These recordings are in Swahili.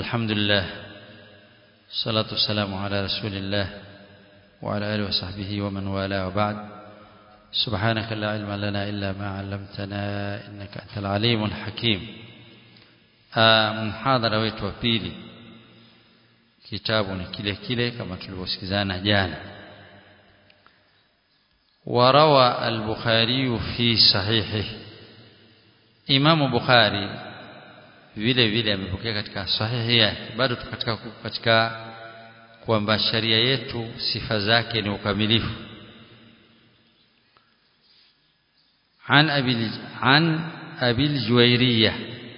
الحمد لله الصلاة والسلام على رسول الله وعلى آله وصحبه ومن والاه وبعد سبحانك لا علم لنا إلا ما علمتنا إنك أنت العليم الحكيم محاضرة wetu wa pili kitabu ni kile kile kama tulivyosikizana jana وروى البخاري في صحيحه Imam Bukhari vile vile amepokea katika sahihi yake bado katika katika kwamba sharia yetu sifa zake ni ukamilifu عن أبي عن أبي الجويرية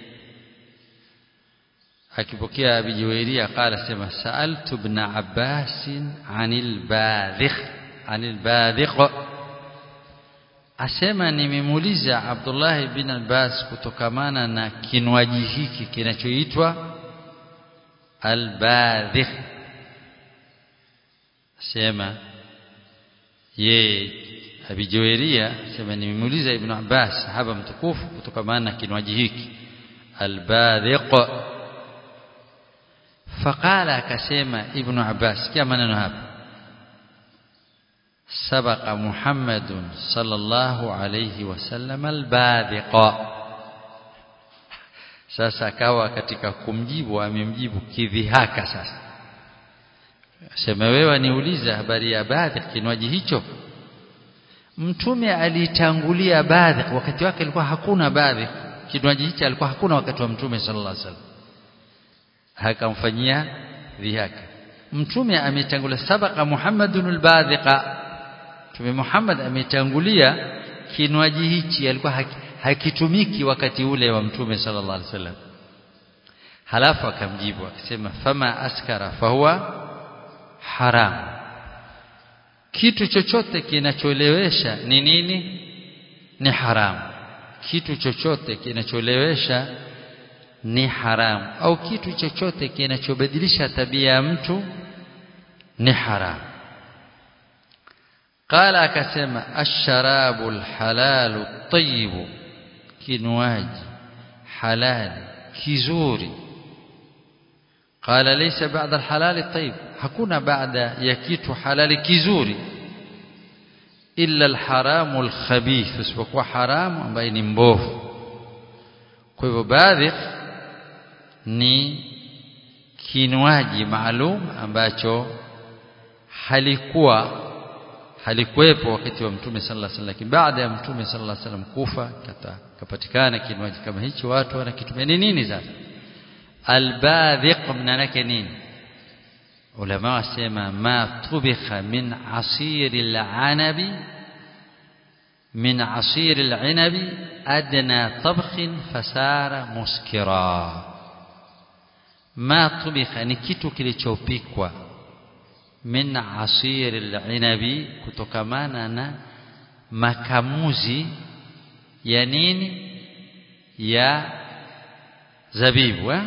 akipokea Abi Juwairia qala sema sa'altu ibn Abbas 'anil badhikh 'anil badhikh asema nimemuuliza Abdullah bin Abbas kutokamana na kinywaji hiki kinachoitwa albadhikh asema ye Abi Juwairia asema nimemuuliza Ibn Abbas sahaba mtukufu kutokamana na kinywaji hiki albadhikh فقال akasema Ibn Abbas kia maneno hapa سبق محمد صلى الله عليه وسلم البادق sasa akawa katika kumjibu amemjibu kidhihaka sasa sema wewe niuliza habari ya badhiq kinywaji hicho mtume alitangulia badhiq wakati wake alikuwa hakuna badhiq kinywaji hicho alikuwa hakuna wakati wa mtume sallallahu alaihi wasallam akamfanyia dhihaka mtume ametangulia sabaka muhammadun albadhiqa mtume Muhammad ametangulia kinywaji hichi alikuwa hakitumiki wakati ule wa mtume sallallahu alaihi wasallam halafu akamjibu akisema fama askara fahuwa haram kitu chochote kinacholewesha ni nini ni haramu kitu chochote kinacholewesha ni haramu au kitu chochote kinachobadilisha tabia ya mtu ni haramu قال akasema asharabu alhalalu at-tayyib kinywaji halali kizuri قال ليس بعد الحلال الطيب hakuna baada ya kitu halali kizuri illa alharamu alkhabith isipokuwa haramu ambaye ni mbovu kwa hivyo baadhi ni kinywaji maalum ambacho halikuwa halikuwepo wakati wa mtume sallallahu alaihi wasallam baada ya mtume sallallahu alaihi wasallam kufa kapatikana kinywaji kama hicho watu wanakitumia ni nini sasa albadhiq maana yake nini ulama wasema ma tubikha min asir al-anabi min asir al-inabi adna tabkh fasara muskira ma tubikha ni kitu kilichopikwa min asir al-inabi kutokamana na makamuzi ya nini ya zabibu eh?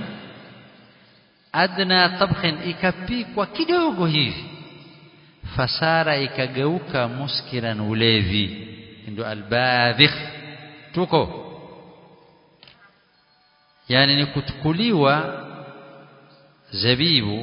adna tabkhin ikapikwa kidogo hivi fasara ikageuka muskiran ulevi ndio albadhikh tuko yani ni kutukuliwa zabibu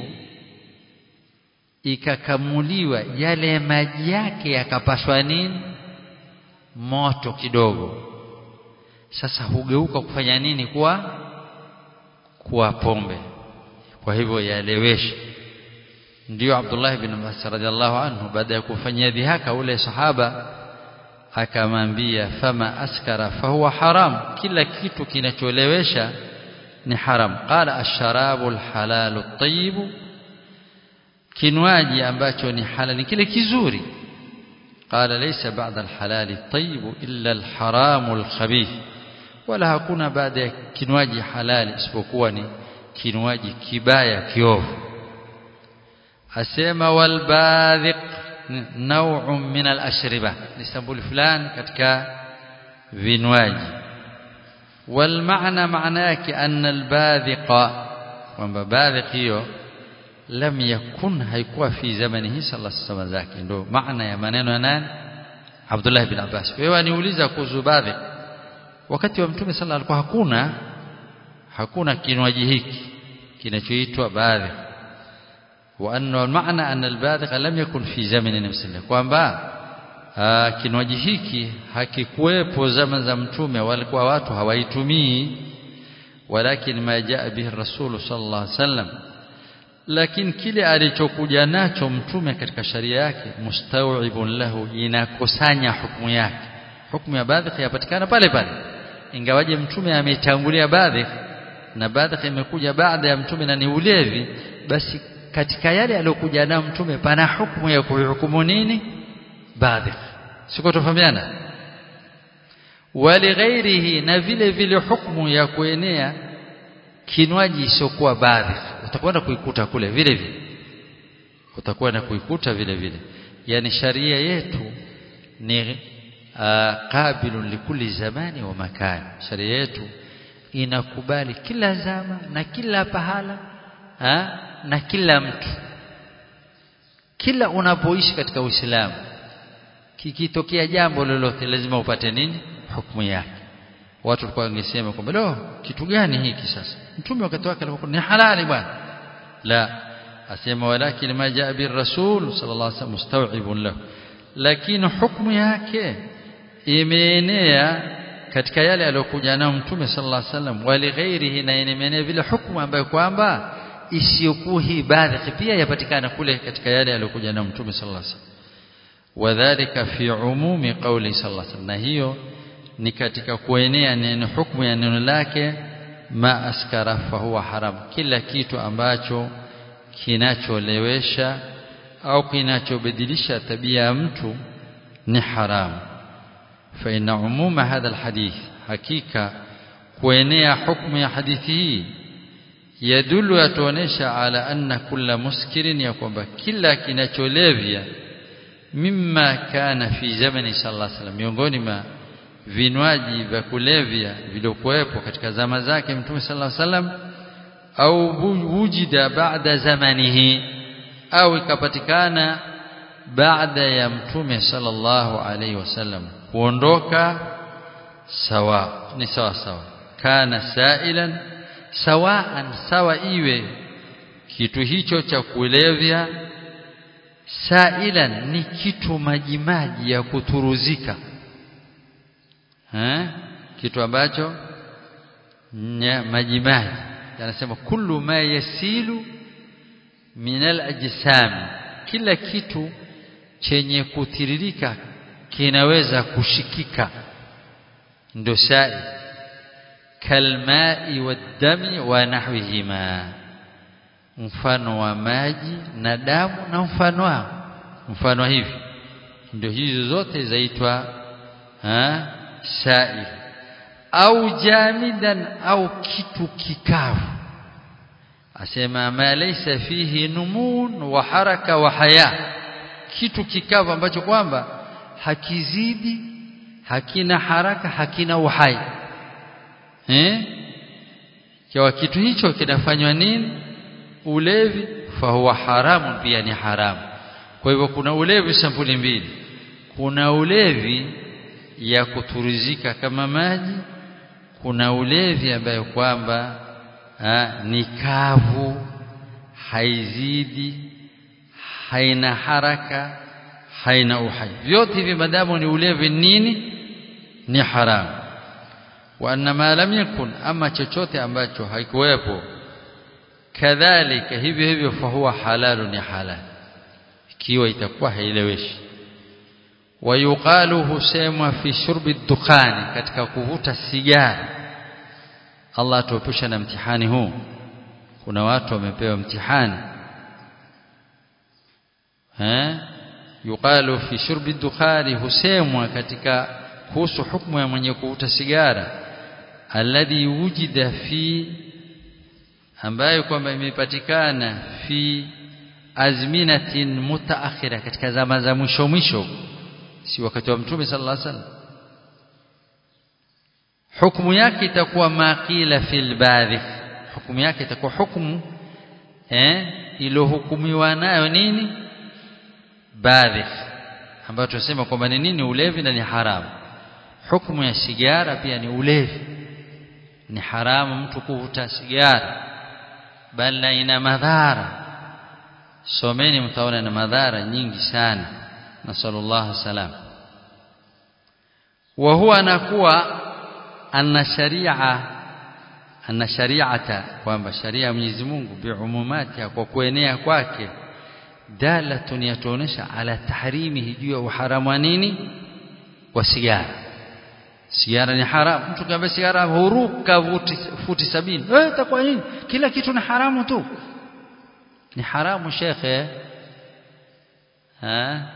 ikakamuliwa yale maji yake yakapashwa nini moto kidogo sasa hugeuka kufanya nini kuwa kuwa pombe kwa hivyo yalewesha ndio Abdullah ibn Abbas radhiallahu anhu baada ya kufanyia dhihaka ule sahaba akamwambia fama askara fahuwa haram kila kitu kinacholewesha ni haram qala ash-sharabu al-halalu at-tayyib kinywaji ambacho ni halali kile kizuri qala laysa ba'da al-halali at-tayyib illa al-haramu al-khabith wala hakuna baada ya kinywaji halali isipokuwa ni kinywaji kibaya kiovu asema walbadhiq naw'un min al-ashriba ni sampuli fulani katika vinywaji والمعنى معنى yake anna albadhiqa kwamba badhiq hiyo lam yakun haikuwa fi zamanihi sallallahu alaihi wasallam zake ndio maana ya maneno ya nani Abdullah ibn Abbas wewe niuliza kuhusu badhiq wakati wa mtume sallallahu alikuwa hakuna hakuna kinywaji hiki kinachoitwa badhi wa anna al-ma'na anna al-badhigh lam yakun fi zamani nabii kwamba kinywaji hiki hakikuwepo zama za mtume walikuwa watu hawaitumii walakin ma jaa bihi rasul sallallahu alaihi wasallam lakini kile alichokuja nacho mtume katika sharia yake mustawibun lahu inakusanya hukumu yake hukumu ya badhigh yapatikana pale pale ingawaje mtume ametangulia badhigh na badhigh imekuja baada ya mtume na ni ulevi basi katika yale aliyokuja nayo mtume pana hukumu ya kuhukumu nini badhigh siko tofahamiana walighairihi na vile vile hukumu ya kuenea kinywaji isiokuwa badhigh utakwenda kuikuta kule vile vile utakwenda kuikuta vile vile yani sharia yetu ni qabilun likulli zamani wa makani sharia yetu inakubali kila zama na kila pahala ha? na kila mtu kila unapoishi katika Uislamu kikitokea jambo lolote lazima upate nini hukumu yake watu walikuwa wangesema kwamba lo kitu gani hiki sasa mtume wakati wake alikuwa ni halali bwana la asema walakin ma jaa bir rasul sallallahu alaihi wasallam mustaw'ibun lahu lakini hukumu yake imeenea katika yale aliyokuja nayo mtume sallallahu alaihi wasallam wali ghairihi na imeenea vile hukumu ambayo kwamba isiyokuwa hii badhi pia yapatikana kule katika yale aliyokuja nayo mtume sallallahu alaihi wasallam wadhālika fi umumi qawli sallallahu alaihi wasallam na hiyo ni katika kuenea neno hukumu ya neno lake ma askara fa huwa haram kila kitu ambacho kinacholewesha au kinachobadilisha tabia ya mtu ni haramu fa inna umuma hadha alhadith hakika kuenea hukumu ya hadithi hii yadulu yatuonesha ala anna kulla muskirin ya kwamba kila kinacholevya mimma kana fi zamani sallallahu alaihi wasallam miongoni mwa vinywaji vya kulevya vilivyokuwepo katika zama zake mtume sallallahu alaihi wasallam au wujida baada zamanihi au ikapatikana baada ya mtume sallallahu alaihi wasallam kuondoka sawa ni sawa sawa kana sailan sawaan sawa iwe kitu hicho cha kulevya sailan ni kitu majimaji ya kuturuzika ha? kitu ambacho majimaji anasema kullu ma yasilu min al-ajsam kila kitu chenye kutiririka kinaweza kushikika ndo sai kalmai wadami wa nahwihima mfano wa maji na damu na mfano wao mfano hivi ndio hizo zote zaitwa sail au jamidan au kitu kikavu asema ma laysa fihi numun wa haraka wa haya kitu kikavu ambacho kwamba hakizidi hakina haraka hakina uhai eh kwa kitu hicho kinafanywa nini ulevi fahuwa haramu pia ni haramu kwa hivyo kuna ulevi sampuli mbili kuna ulevi ya kuturizika kama maji kuna ulevi ambayo kwamba ni kavu haizidi haina haraka haina uhai vyote hivi madamu ni ulevi nini ni haramu wa anna ma lam yakun ama chochote ambacho haikuwepo kadhalika hivyo hivyo fahuwa halalu ni halal ikiwa itakuwa haileweshi wayuqalu husemwa fi shurbi dukhani katika kuvuta sigara Allah atuepusha na mtihani huu kuna watu wamepewa mtihani eh yuqalu fi shurbi dukhani husemwa katika kuhusu hukumu ya mwenye kuvuta sigara alladhi wujida fi ambayo kwamba imepatikana fi azminatin mutaakhira katika zama za mwisho mwisho si wakati wa mtume sallallahu alaihi wasallam hukumu yake itakuwa maqila fil badhi hukumu yake itakuwa hukumu eh iliyohukumiwa nayo nini badhi ambayo tunasema kwamba ni nini ulevi na ni haramu hukumu ya sigara pia ni ulevi ni haramu mtu kuvuta sigara bali na ina madhara someni mtaona na madhara nyingi sana nasallallahu salam wa huwa anakuwa anna sharia anna shari'ata kwamba sharia ya Mwenyezi Mungu biumumati kwa kuenea kwake dalatun yatuonesha ala tahrimihi juu ya uharamu wa nini wa sigara sigara ni haramu mtu kama sigara huruka futi, futi sabini eh itakuwa nini kila kitu ni haramu tu ni haramu shekhe ha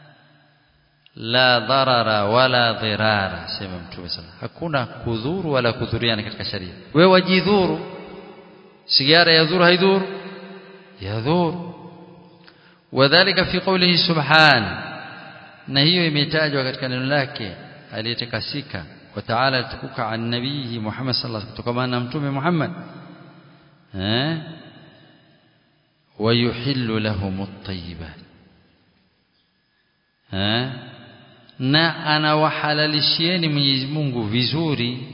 la dharara wala dhirara sema mtume sana hakuna kudhuru wala kudhuriana katika sharia wewe wajidhuru sigara yadhuru haidhuru yadhuru wadhālika fi qawlihi subhana na hiyo imetajwa katika neno lake aliyetakasika wa ta'ala tukuka an nabihi Muhammad sallallahu alaihi wasallam kutokana na mtume Muhammad eh ويحل لهم الطيبات eh na anawahalalishieni Mwenyezi Mungu vizuri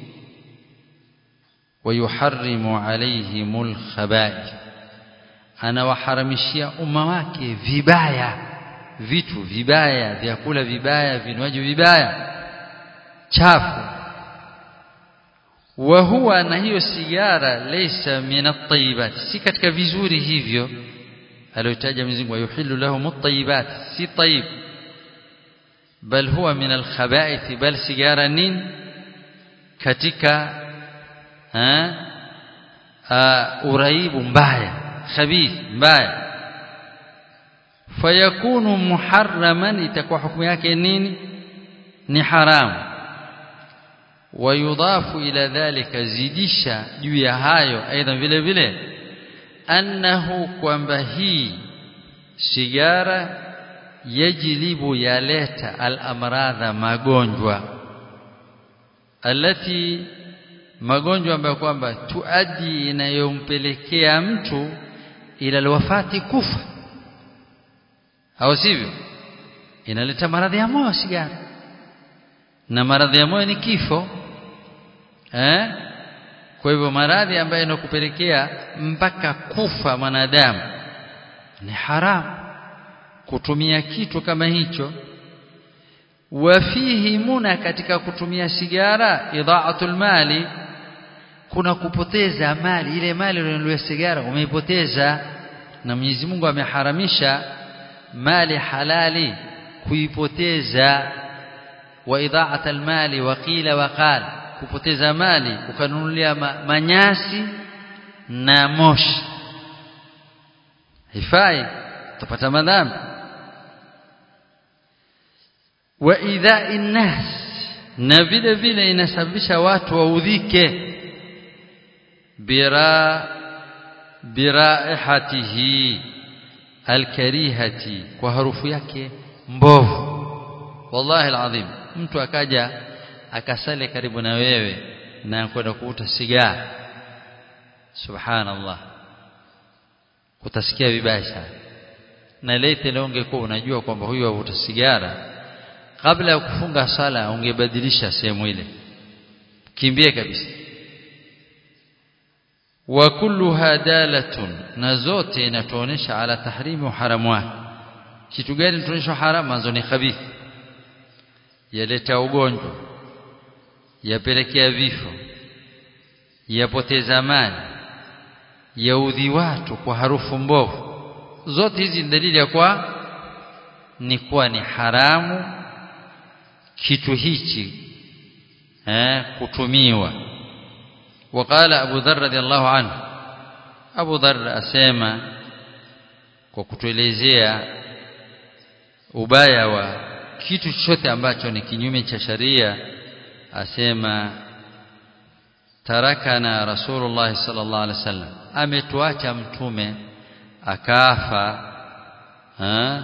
wayuharrimu alaihimul khaba'ith anawaharamishia umma wake vibaya vitu vibaya vyakula vibaya vinywaji vibaya chafu wa huwa na hiyo sigara laysa min at-tayyibat si katika vizuri hivyo aliyotaja Mwenyezi Mungu yuhillu lahum at-tayyibat si tayyib bal huwa min al-khaba'ith bal sigara nin katika uraibu mbaya khabith mbaya fayakunu muharraman itakuwa hukumu yake nini ni haramu wayudhafu ila dhalika zidisha juu ya hayo aidha vile vile annahu kwamba hii sigara yajlibu yaleta al-amradha magonjwa alati magonjwa ambayo kwamba tuadi inayompelekea mtu ila alwafati kufa au sivyo inaleta maradhi ya moyo sigara na maradhi ya moyo ni kifo eh kwa hivyo maradhi ambayo yanakupelekea mpaka kufa mwanadamu ni haramu kutumia kitu kama hicho wafihi muna katika kutumia sigara idha'atul mali kuna kupoteza mali ile mali uliyonunua sigara umeipoteza na Mwenyezi Mungu ameharamisha mali halali kuipoteza wa idha'atul mali wa qila wa qala kupoteza mali ukanunulia ma, manyasi na moshi hifai utapata madhambi wa idha'i nas na vile vile inasababisha watu waudhike bira biraihatihi alkarihati kwa harufu yake mbovu wallahi alazim mtu akaja akasale karibu na wewe na kwenda kuvuta sigara subhanallah utasikia vibaya sana na lete leo ungekuwa unajua kwamba huyu avuta sigara kabla ya kufunga sala ungebadilisha sehemu ile kimbie kabisa wa kulluha dalatun na zote inatuonesha ala tahrimu haramu wake kitu gani tunaonyesha haramu manzo ni khabithi yaleta ugonjwa yapelekea vifo yapoteza mali yaudhi watu kwa harufu mbovu zote hizi ni dalili ya kwa ni kuwa ni haramu kitu hichi eh kutumiwa وقال ابو ذر رضي الله عنه ابو ذر asema kwa kutuelezea ubaya wa kitu chochote ambacho ni kinyume cha sharia asema tarakana rasulullah sallallahu alaihi wasallam ametuacha mtume akafa ha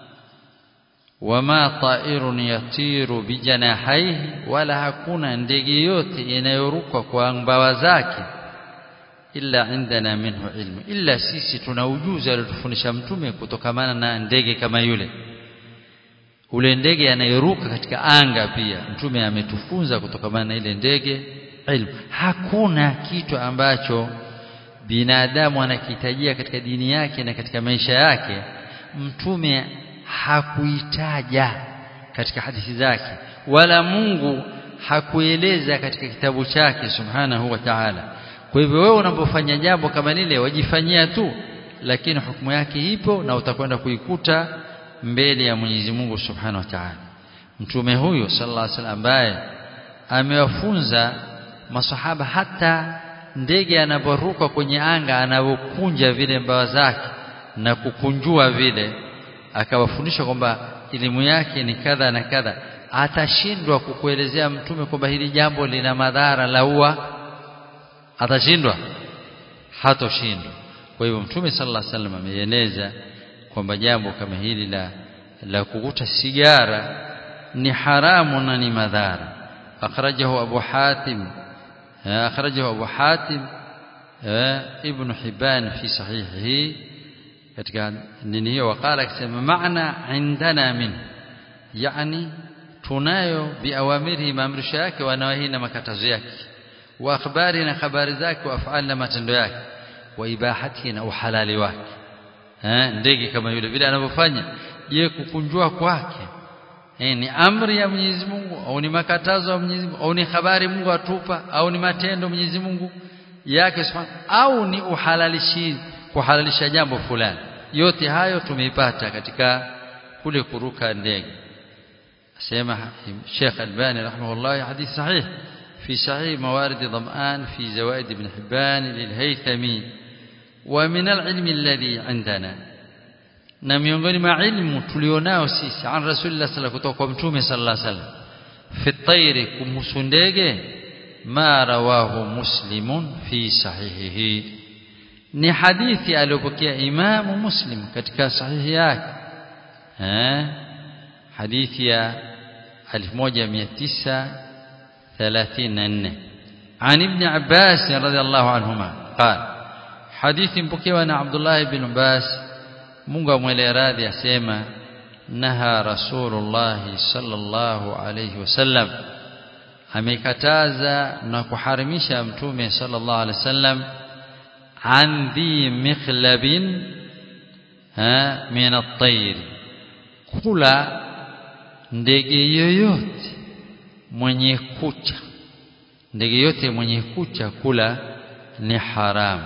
wama ta'irun yatiru bijanahaihi wala hakuna ndege yote inayoruka kwa mbawa zake illa indana minhu ilmu illa sisi tuna ujuzi aliotufundisha mtume kutokamana na ndege kama yule ule ndege anayeruka katika anga pia mtume ametufunza kutokamana na ile ndege ilmu hakuna kitu ambacho binadamu anakihitajia katika dini yake na katika maisha yake mtume hakuitaja katika hadithi zake wala Mungu hakueleza katika kitabu chake subhanahu wa ta'ala kwa hivyo wewe unapofanya jambo kama lile wajifanyia tu lakini hukumu yake ipo na utakwenda kuikuta mbele ya Mwenyezi Mungu subhanahu wa ta'ala mtume huyo sallallahu alaihi wasallam ambaye amewafunza masahaba hata ndege anaporuka kwenye anga anavyokunja vile mbawa zake na kukunjua vile akawafundisha kwamba elimu yake ni kadha na kadha atashindwa kukuelezea mtume kwamba hili jambo lina madhara laua atashindwa hatoshindwa kwa hivyo mtume sallallahu alaihi wasallam ameeleza kwamba jambo kama hili la la kukuta sigara ni haramu na ni madhara akhrajahu abu hatim akhrajahu abu hatim ibn hibban fi sahihihi katika nini hiyo wakala akisema maana indana min yani tunayo biawamirihi maamrisho yake wanawahi na makatazo yake wa akhbari na habari zake wa afali na matendo yake wa ibahati na uhalali wake eh ndege kama yule vile anavyofanya je kukunjua kwake eh ni amri ya Mwenyezi Mungu au ni makatazo ya Mwenyezi Mungu au ni habari Mungu atupa au ni matendo Mwenyezi Mungu yake subhanahu au ni uhalalishi kuhalalisha jambo fulani yote hayo tumeipata katika kule kuruka ndege asema Sheikh Albani rahimahullah hadith sahih في صحيح موارد ضمآن في زوائد ابن حبان للهيثمي ومن العلم الذي عندنا na miongoni mwa ilmu tulionao sisi an rasulillah sallallahu kutoka kwa mtume sallallahu alaihi wasallam fi tayri kumhusu ndege ma rawahu muslimun fi sahihihi ni hadithi aliyopokea imamu muslim katika sahihi yake eh hadithi ya 1934 عن ابن عباس رضي الله عنهما قال حديث مpokewa na Abdullah ibn Abbas Mungu amwele radhi asema naha rasulullah sallallahu alayhi wasallam amekataza na kuharimisha mtume sallallahu alayhi wasallam an dhi mikhlabin ha min at-tayr kula ndege yoyote mwenye kucha ndege yote mwenye kucha kula ni haramu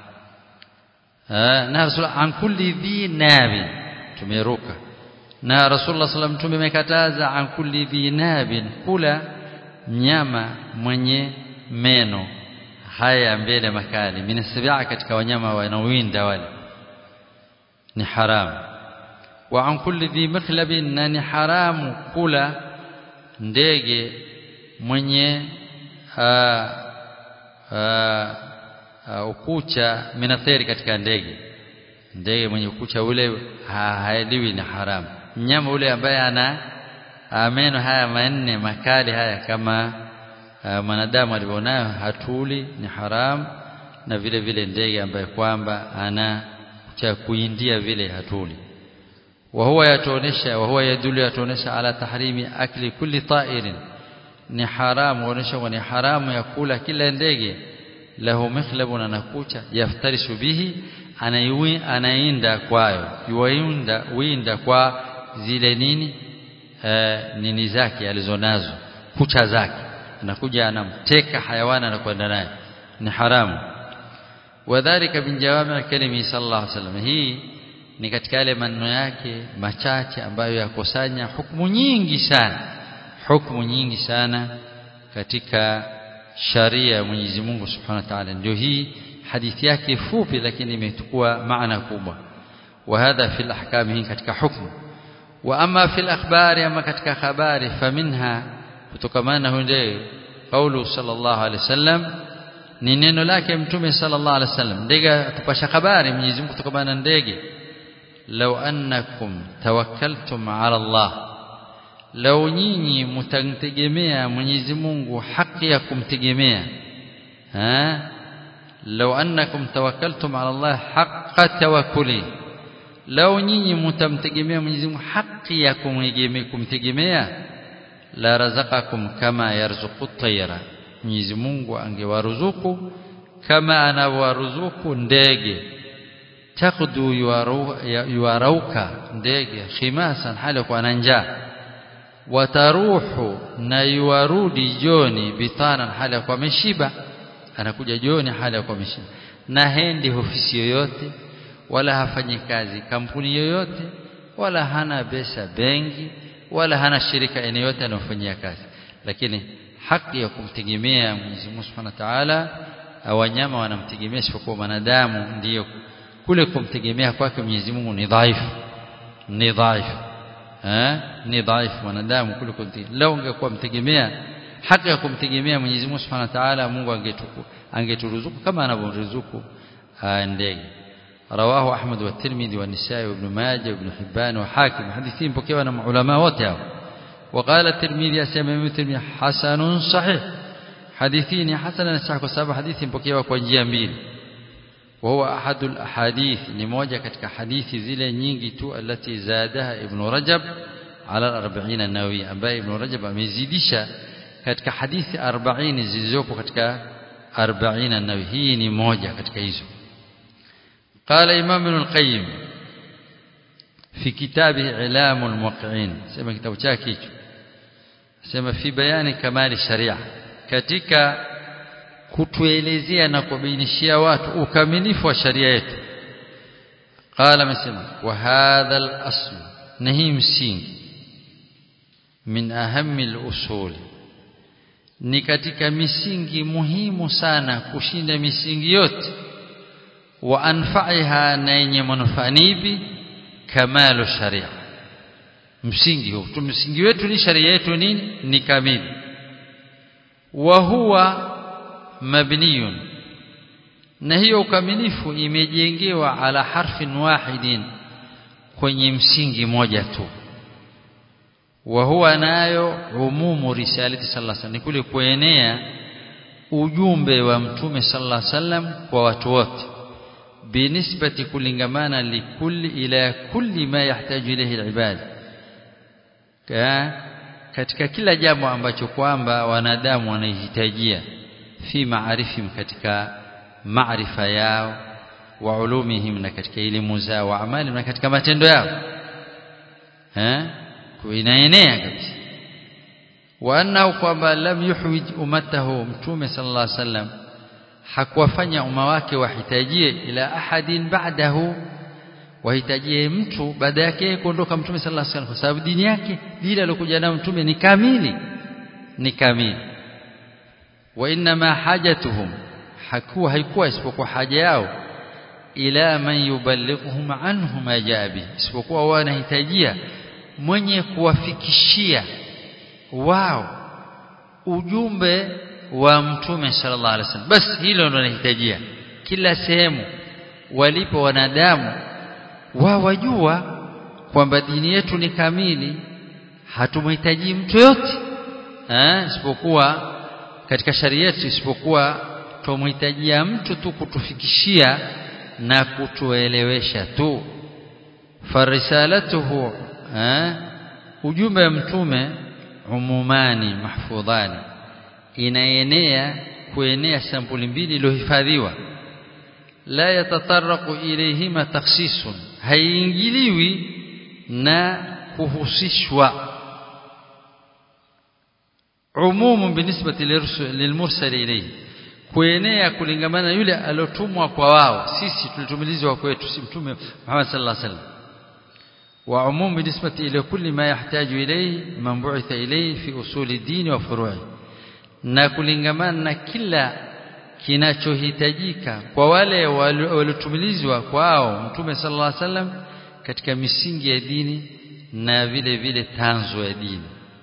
na rasul an kulli dhi nabi tumeruka na rasulullah sallam mtume amekataza an kulli dhi nabin kula mnyama mwenye meno haya mbele makali minasabia katika wanyama wanaowinda wale ni haramu wa an kulli dhi mikhlabin na ni haramu kula ndege mwenye aa, aa, Uh, ukucha minatheri katika ndege ndege mwenye ukucha ule haeliwi ni haramu mnyama ule ambaye ana meno haya manne makali haya kama uh, mwanadamu alivyonayo hatuli ni haramu na vile vile ndege ambaye kwamba ana cha kuindia vile hatuli wa huwa yatuonesha wa huwa yadulu yatuonesha ala tahrimi akli kulli ta'irin ni haramu huonesha ni haramu ya kula kila ndege lahu mikhlabun anakucha yaftarishu bihi anaiwi anainda kwayo yuinda winda kwa zile nini e, nini zake alizonazo kucha zake anakuja anamteka hayawani anakwenda naye ni haramu wadhālika min jawami' kalimi sallallahu alaihi wasallam hii ni katika yale maneno yake machache ambayo yakosanya hukumu nyingi sana hukumu nyingi sana katika sharia ya Mwenyezi Mungu Subhanahu wa Ta'ala ndio hii hadithi yake fupi lakini imechukua maana kubwa wa hadha fil ahkam hii katika hukumu wa ama fil akhbari ama katika habari faminha kutokamana hunde kaulu sallallahu alaihi wasallam ni neno lake mtume sallallahu alaihi wasallam ndege atupasha habari Mwenyezi Mungu kutokamana na ndege law annakum tawakkaltum ala Allah lau nyinyi mtamtegemea Mwenyezi Mungu haki ya kumtegemea ha lau annakum tawakkaltum ala Allah haqqa tawakkuli lau nyinyi mtamtegemea Mwenyezi Mungu haki ya kumtegemea la razaqakum kama yarzuqu tayra Mwenyezi Mungu angewaruzuku kama anawaruzuku ndege takdu yuarauka ndege khimasan hali kwa na njaa wataruhu na yuarudi joni bitanan hali kwa meshiba anakuja joni hali kwa meshiba na hendi ofisi yoyote wala hafanyi kazi kampuni yoyote wala hana pesa benki wala hana shirika eneo yote anayofanyia kazi lakini haki ya kumtegemea Mwenyezi Mungu Subhanahu wa Ta'ala wanyama wanamtegemea isipokuwa wanadamu ndiyo kule kumtegemea kwake Mwenyezi Mungu ni dhaifu ni dhaifu eh ni dhaifu wanadamu kule kumtegemea lao ungekuwa mtegemea haki ya kumtegemea Mwenyezi Mungu Subhanahu wa Ta'ala Mungu angetuku angeturuzuku kama anavyoruzuku ndege رواه أحمد والترمذي والنسائي وابن ماجه وابن حبان وحاكم حديثين بكيوا من علماء وتاو وقال الترمذي أسمى الترمذي حسن صحيح حديثين حسن صحيح وسبب حديث بكيوا كونجيا mbili وهو أحد الأحاديث لموجة كتك حديث زيلة نينجي تو التي زادها ابن رجب على الأربعين النووي أبا ابن رجب أميزيدشا كتك حديث أربعين زيزوكو كتك أربعين النووي هي نموجة كتك إيزو قال إمام ابن القيم في كتابه إعلام الموقعين سمى كتاب chake sema fi bayani kamali sharia katika kutuelezea na kubainishia watu ukamilifu wa sharia yetu qala amesema wa hadha al-asl na hii msingi min ahammi al-usul ni katika misingi muhimu sana kushinda misingi yote wa anfa'iha na yenye manufaa nipi kamalu sharia msingi huu msingi wetu ni sharia yetu nini ni kamili wa huwa mabniyun na hiyo ukamilifu imejengewa ala harfin wahidin kwenye msingi moja tu wa huwa nayo umumu risalati sallallahu alaihi wasallam ni kule kuenea ujumbe wa mtume sallallahu alaihi wasallam kwa watu wote binisbati kulingamana likulli ila kulli ma yahtaju ilayhi alibad katika kila jambo ambacho kwamba wanadamu wanahitajia fi maarifim katika maarifa yao wa ulumihim na katika elimu zao wa amali na katika matendo yao eh inaenea kabisa wa annahu kwamba lam yuhwij ummatahu mtume sallallahu alaihi wasallam hakuwafanya umma wake wahitajie ila ahadin ba'dahu wahitajie mtu baada yake kuondoka mtume sallallahu alaihi wasallam kwa sababu dini yake dini aliyokuja nayo mtume ni kamili ni kamili wa inma hajatuhum hakuwa haikuwa isipokuwa haja yao ila man yuballighuhum anhu ma jabi isipokuwa wanahitajia mwenye kuwafikishia wao ujumbe wa mtume sallallahu alaihi wasallam basi hilo ndo nahitajia kila sehemu walipo wanadamu wao wajua kwamba dini yetu ni kamili hatumhitaji mtu yote eh isipokuwa katika sharia yetu isipokuwa tumhitajia mtu tu kutufikishia na kutuelewesha tu farisalatuhu eh ujumbe wa mtume umumani mahfudhani inaenea kuenea sampuli mbili iliyohifadhiwa la yatataraqu ilayhima takhsisun haiingiliwi na kuhusishwa umumu binisbati lilmursal ilayhi kuenea kulingamana yule aliotumwa kwa wao sisi tulitumilizwa kwetu si mtume Muhammad sallallahu alaihi wasallam wa umum binisbati ila kulli ma yahtaju ilayhi man bu'itha ilayhi fi usuli dini wa furu'i na kulingamana na kila kinachohitajika kwa wale waliotumilizwa kwao mtume sallallahu alaihi wasallam katika misingi ya dini na vile vile tanzo ya dini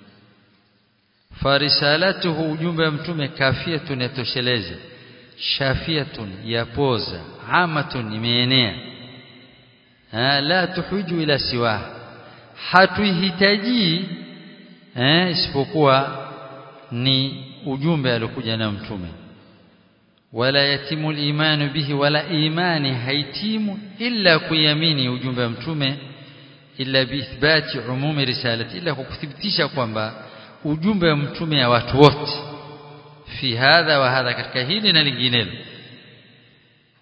farisalatuhu ujumbe wa mtume kafiyatun yatosheleza shafiyatun yapoza amatun imeenea la tuhuju ila siwa hatuihitaji eh isipokuwa ni ujumbe aliokuja na mtume wala yatimu al bihi wala imani haitimu illa kuyamini ujumbe wa mtume illa biithbati umumi risalati illa kukuthibitisha kwamba ujumbe wa mtume ya watu wote fi hadha wa hadha katika hili na linginelo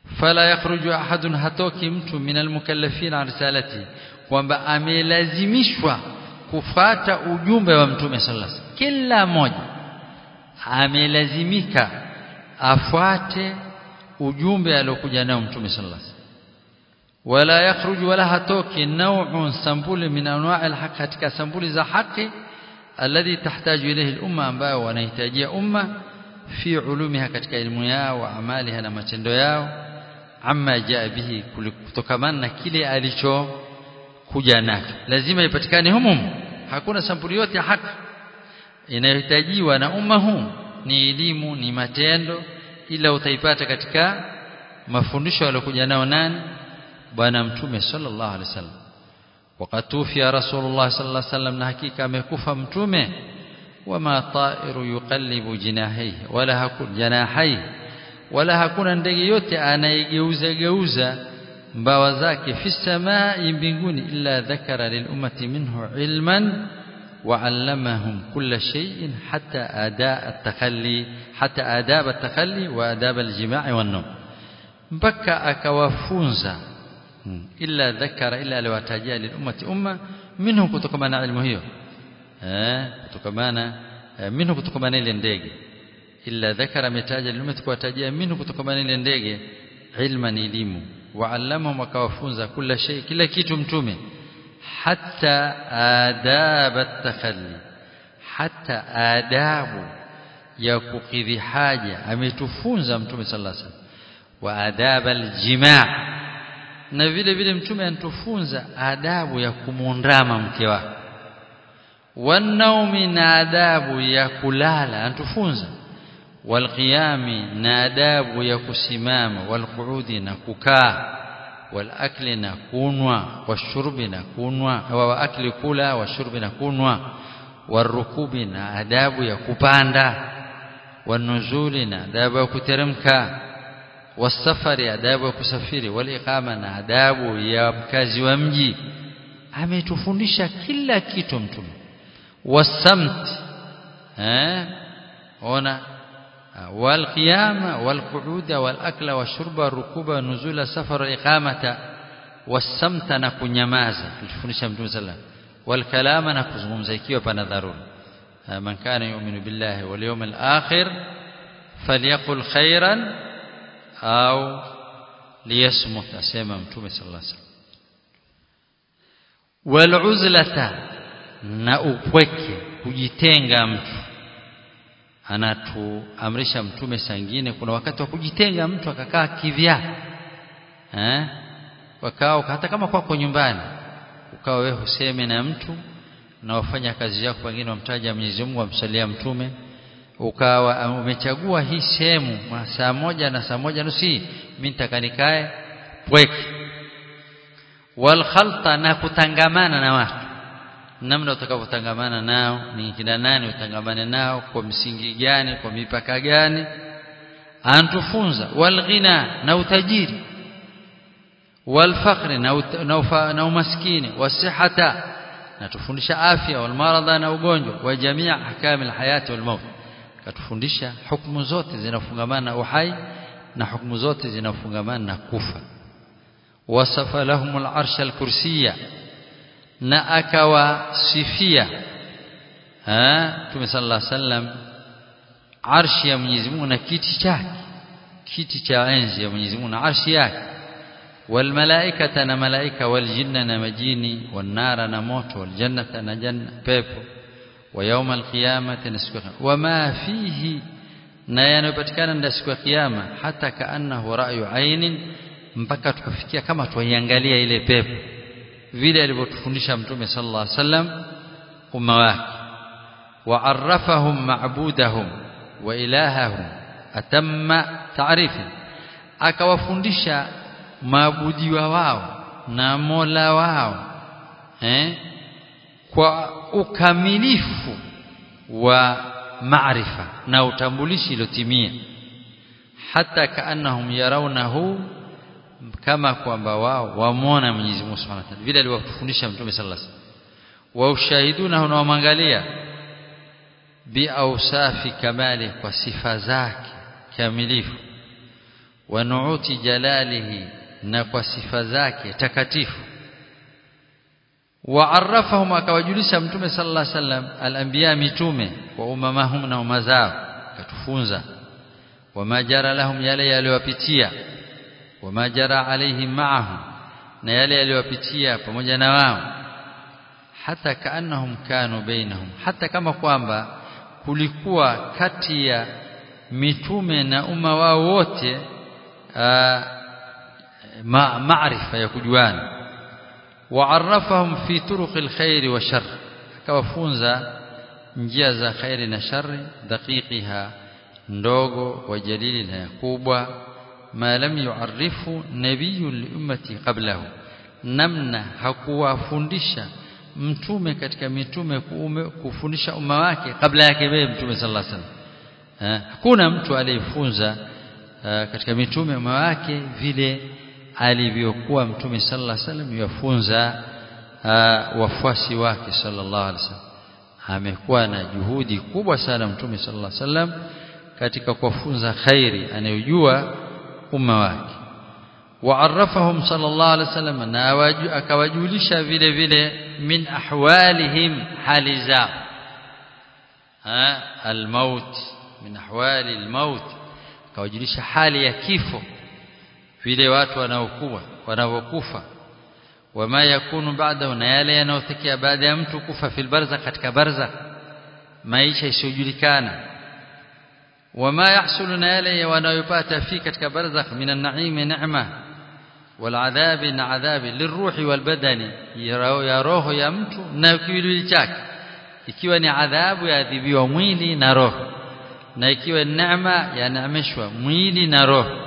fala yakhruju ahadun hatoki mtu min almukallafin an risalati kwamba amelazimishwa kufata ujumbe wa mtume sallallahu alaihi wasallam kila mmoja amelazimika afuate ujumbe aliokuja nao mtume sallallahu alaihi wasallam wala yakhruju wala hatoki naw'un sambuli min anwa' alhaq katika sambuli za haki alladhi tahtaju ilayhi al-umma ambayo wanahitajia umma fi ulumiha katika elimu yao wa amaliha na matendo yao amma jaa bihi kutokamana na kile alicho kuja nacho lazima ipatikane humu hakuna sampuli yote ya haki inayohitajiwa na umma huu ni elimu ni matendo ila utaipata katika mafundisho aliyokuja nao nani bwana mtume sallallahu alaihi wasallam wakatufia rasulullah sallallahu alaihi wasallam na hakika amekufa mtume wama ta'iru yuqallibu jinahihi wala hakuna janahihi wala hakuna ndege yote anayegeuza geuza mbawa zake fi samai mbinguni illa dhakara lilummati minhu ilman وعلمهم كل شيء حتى أداء التخلي حتى آداب التخلي وآداب الجماع والنوم mpaka akawafunza illa dhakara illa aliwatajia lilummati umma minhu kutokamana ilmu hiyo eh kutokamana minhu kutokamana ile ndege illa dhakara ametaja lilummati kuwatajia minhu kutokamana ile ndege ilman elimu waallamahum akawafunza kila shay kila kitu mtume حتى آداب التخلي حتى آداب ya kukidhi haja ametufunza mtume sallallahu alaihi wasallam wa adab aljimaa na vile vile mtume anatufunza adabu ya kumundama mke wake wanaumi na adabu ya kulala anatufunza walqiyami na adabu ya kusimama walqu'udi na kukaa والأكل نكونوا والشرب نكونوا وأكل كلا والشرب نكونوا والركوب آداب يكباندا والنزول آداب يكترمكا والسفر آداب يكسافiri والإقامة آداب ya mkazi wa mji ametufundisha kila kitu mtume wasamt eh ona والقيام والقعود والأكل والشرب والركوب والنزول السفر والإقامة والسمت نكنيمازا الفundisha mtume sallam والكلام nakuzungumza ikiwa pana dharura man kana yu'minu billahi wal yawmil akhir falyaqul khairan au liyasmut asema mtume sallallahu alaihi wasallam wal uzlata na upweke kujitenga mtu anatuamrisha mtume sangine kuna wakati wa kujitenga mtu akakaa kivyake eh wakao hata kama kwako nyumbani ukawa wewe huseme na mtu na wafanya kazi yako pengine wamtaja Mwenyezi Mungu amsalia mtume ukawa umechagua hii sehemu saa moja na saa moja nusu mimi nitakanikae pweke wal khalta na kutangamana na watu namna utakavyotangamana nao ni kina nani utangamane nao kwa msingi gani kwa mipaka gani antufunza walghina na utajiri walfaqri na, na, na umaskini wasihata na tufundisha afya walmaradha na ugonjwa wa jamii ahkam alhayati walmaut katufundisha hukumu zote zinafungamana na uhai na hukumu zote zinafungamana na kufa wasafa lahum alarsha alkursiyya na akawasifia Mtume sallallahu alaihi wasallam arshi ya Mwenyezi Mungu na kiti chake kiti cha enzi ya Mwenyezi Mungu na arshi yake wal malaikata na malaika wal jinna na majini wan nara na moto wal jannata na janna pepo wa yawm al qiyamati na siku wama fihi na yanayopatikana ndani siku ya kiyama hata kaannahu ra'yu ainin mpaka tukafikia kama tuiangalia ile pepo vile alivyotufundisha mtume sallallahu alaihi wasallam umma wake وعرفهم معبودهم وإلههم أتم تعريف akawafundisha maabudiwa wao na Mola wao eh kwa ukamilifu wa maarifa na utambulishi ilotimia hata kaannahum yarawnahu kama kwamba wao wamwona Mwenyezi Mungu Subhanahu wa Ta'ala vile alivyofundisha Mtume sallallahu alaihi wasallam wa ushahiduna na wamwangalia biausafi kamali kwa sifa zake kamilifu wa nuuti jalalihi na kwa sifa zake takatifu waarafahum akawajulisha mtume sallallahu alaihi wasallam al-anbiya mitume wa umamahum na umazao akatufunza wama jara lahum yale yaliyowapitia wama jara alaihim ma'ahum na yale yaliyowapitia pamoja na wao hata kaannahum kanu bainahum hata kama kwamba kulikuwa kati ya mitume na umma wao wote ma maarifa ya kujuana waarafahum fi turuqil khairi wa shar akawafunza njia za khairi na shari daqiqiha ndogo wa jalili na kubwa ma lam yuarifu nabiyyu li ummati qablahu namna hakuwafundisha mtume katika mitume kuume, kufundisha umma wake kabla yake yeye mtume sallallahu alaihi wasallam hakuna mtu aliyefunza katika mitume umma wake vile alivyokuwa mtume sallallahu alaihi wasallam yafunza wafuasi wake sallallahu alaihi wasallam amekuwa na juhudi kubwa sana mtume sallallahu alaihi wasallam katika kuwafunza khairi anayojua umma wake waarafahum sallallahu alaihi wasallam na akawajulisha vile vile min ahwalihim hali zao almaut min ahwali almaut akawajulisha hali ya kifo vile watu wanaokuwa wanaokufa wama yakunu baadahu na yale yanayotokea baada ya mtu kufa fil barzakh katika barzakh maisha isiyojulikana wama yahsulu na yale wanayopata fi katika barzakh min an-na'im ni'ma wal adhabi na adhabi liruhi wal badani ya roho ya mtu na kiwiliwili chake ikiwa ni adhabu yaadhibiwa mwili na roho na ikiwa neema yanaameshwa mwili na roho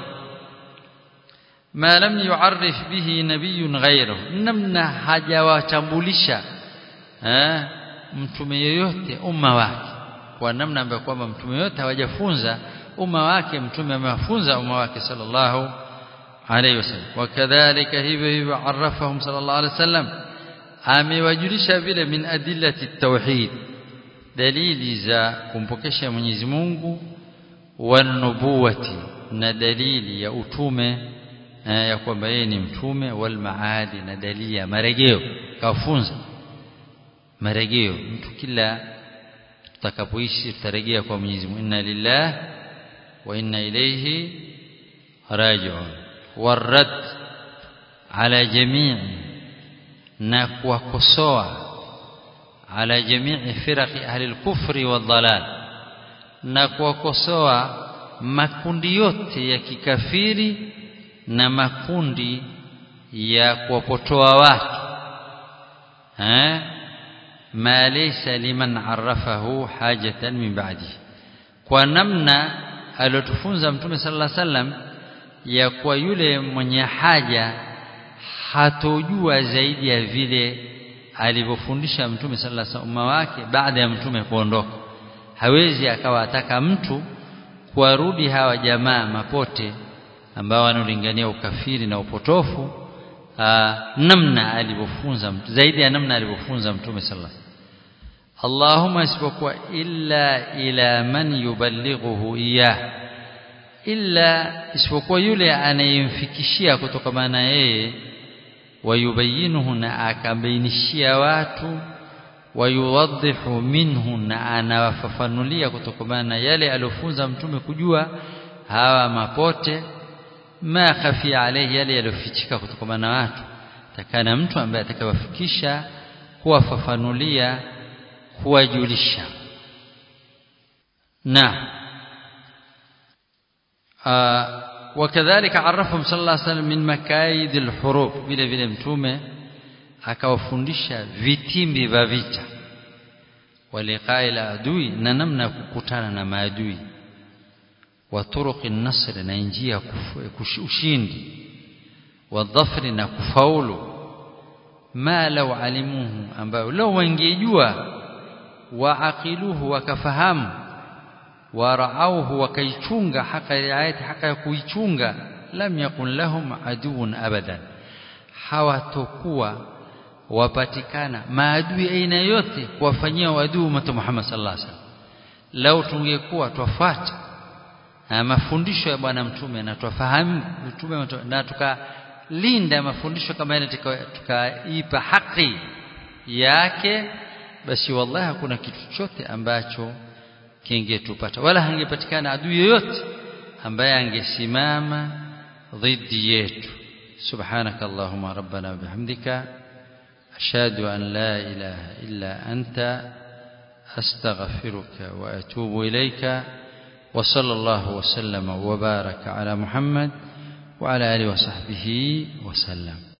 ma lam yu'arrif bihi nabiyyun ghayruhu namna hajawatambulisha eh mtume yoyote umma wake kwa namna ambayo kwamba mtume yote hawajafunza umma wake mtume amewafunza umma wake sallallahu alayhi wasallam wakadhalika hivyo hivyo arafahum sallallahu alayhi wasallam amewajulisha vile min adillati tauhid dalili za kumpokesha Mwenyezi Mungu wa nubuwati na dalili ya utume ya kwamba yeye ni mtume wal maadi na dalili ya marejeo kafunza marejeo mtu kila tutakapoishi tutarejea kwa Mwenyezi Mungu inna lillah wa inna ilayhi raji'un warad ala jamii na kuwakosoa ala jamii firaqi ahli al-kufri wad-dalal na kuwakosoa makundi yote ya kikafiri na makundi ya kuwapotoa watu eh ma laysa liman arafahu hajatan min ba'di kwa namna aliyotufunza mtume sallallahu alaihi wasallam ya kwa yule mwenye haja hatojua zaidi ya vile alivyofundisha mtume sallallahu alaihi wasallam wake baada ya mtume kuondoka hawezi akawa ataka mtu kuwarudi hawa jamaa mapote ambao wanaolingania ukafiri na upotofu aa, namna alivyofunza zaidi ya namna alivyofunza mtume sallallahu Allahumma isipokuwa illa ila man yuballighuhu iyah illa isipokuwa yule anayemfikishia kutokana na yeye wayubayinuhu na akabainishia watu wayuwadhihu minhu na anawafafanulia kutokana na yale aliyofunza mtume kujua hawa mapote ma khafi alayhi yale yaliyofichika kutokana na watu takana mtu ambaye atakawafikisha kuwafafanulia kuwajulisha na وكذلك عرفهم صلى الله عليه وسلم من مكايد الحروب vile vile mtume akawafundisha vitimbi vya vita waliqai la adui na namna kukutana na maadui wa turuqi nasr na njia ushindi wa dhafri na kufaulu ma law alimuhu ambayo lao wangejua waaqiluhu wakafahamu waraauhu wakaichunga haka riayati haka ya kuichunga lam yakun lahum aduun abadan hawatokuwa wapatikana maadui aina yote kuwafanyia wadui umma Muhammad sallallahu alaihi wasallam lao tungekuwa twafuata mafundisho ya bwana mtume na tufahamu mtume na tukalinda mafundisho kama yale tukaipa haki yake basi wallahi hakuna kitu chochote ambacho kingetupata wala hangepatikana adui yoyote ambaye angesimama dhidi yetu سبحانك اللهم ربنا وبحمدك أشهد أن لا إله إلا أنت أستغفرك وأتوب إليك وصلى الله وسلم وبارك على محمد وعلى آله وصحبه وسلم